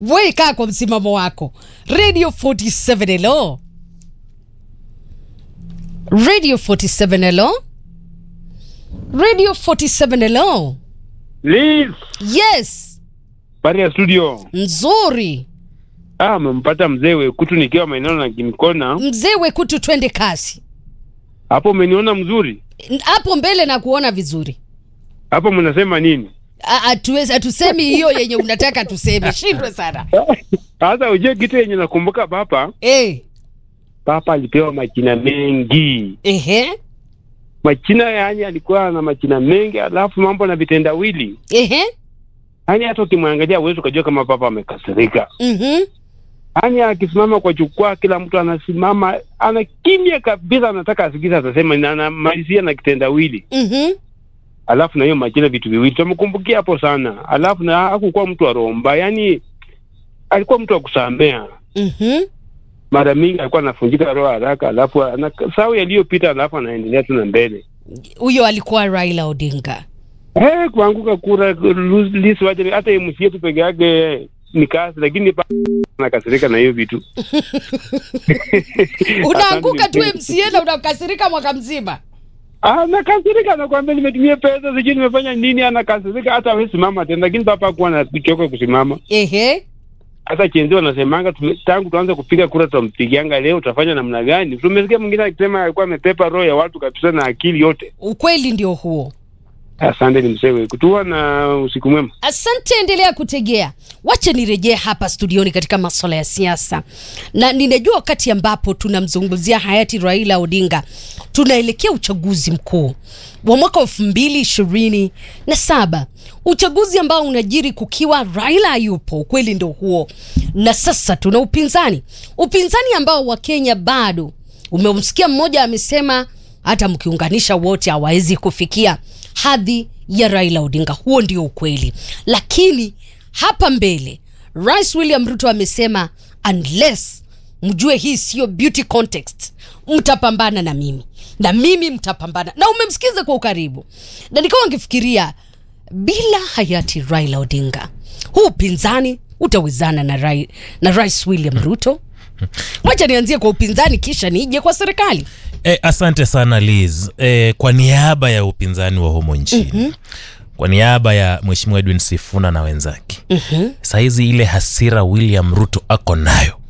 we kaa kwa msimamo wako radio 47 hello radio 47 hello radio 47 hello Liz, yes pale ya studio. nzuri Ah, amempata mzee Wekutu nikiwa maeneo na Kimkona. mzee wekutu twende kasi Hapo umeniona mzuri? hapo mbele na kuona vizuri Hapo mnasema nini? A- hatuwezi- hatusemi hiyo yenye unataka tuseme shindwe sana Sasa ujue kitu yenye nakumbuka papa, eh papa alipewa majina mengi. ehe Majina yani alikuwa na majina mengi, alafu mambo na vitendawili. ehe Yaani hata ukimwangalia uwezi ukajua kama papa amekasirika. mhm Yaani akisimama kwa jukwaa, kila mtu anasimama, ana kimya kabisa, anataka asikize atasema, na anamalizia na kitendawili. mhm alafu na hiyo majina vitu viwili tumkumbukia hapo sana. Alafu na hakukuwa mtu wa romba, yani alikuwa mtu wa kusamea. mhm Mara mingi alikuwa anafunjika roho haraka, alafu anasahau yaliyopita, alafu anaendelea tu na mbele. huyo alikuwa raila odinga Eh, kuanguka kura lisi waje hata MCA tu peke yake ni kazi, lakini pa nakasirika na hiyo vitu. unaanguka tu Asante, mca na unakasirika mwaka mzima Anakasirika, anakuambia nimetumia pesa, sijui nimefanya nini, anakasirika hata hawezi simama tena, lakini papa hakuwa anachoka kusimama. ehe hata chenzi wanasemanga tume- tangu tuanze kupiga kura tutampigianga leo utafanya namna gani tumesikia mwingine akisema alikuwa amepepa roho ya watu kabisa na akili yote ukweli ndio huo asante ni msewe kutua na usiku mwema asante endelea kutegea wacha nirejee hapa studioni katika maswala ya siasa na ninajua wakati ambapo tunamzungumzia hayati raila odinga tunaelekea uchaguzi mkuu wa mwaka wa elfu mbili ishirini na saba uchaguzi ambao unajiri kukiwa raila hayupo ukweli ndo huo na sasa tuna upinzani upinzani ambao wakenya bado umemsikia mmoja amesema hata mkiunganisha wote hawawezi kufikia hadhi ya raila odinga huo ndio ukweli lakini hapa mbele rais william ruto amesema unless mjue hii siyo beauty context mtapambana na mimi na mimi mtapambana na umemsikiza kwa ukaribu na nikawa ngifikiria bila hayati raila odinga huu upinzani utawezana na, rai, na rais william ruto wacha nianzie kwa upinzani kisha nije kwa serikali E, asante sana Liz. E, kwa niaba ya upinzani wa humo nchini mm-hmm. kwa niaba ya mheshimiwa Edwin Sifuna na wenzake mm-hmm. sahizi ile hasira William Ruto ako nayo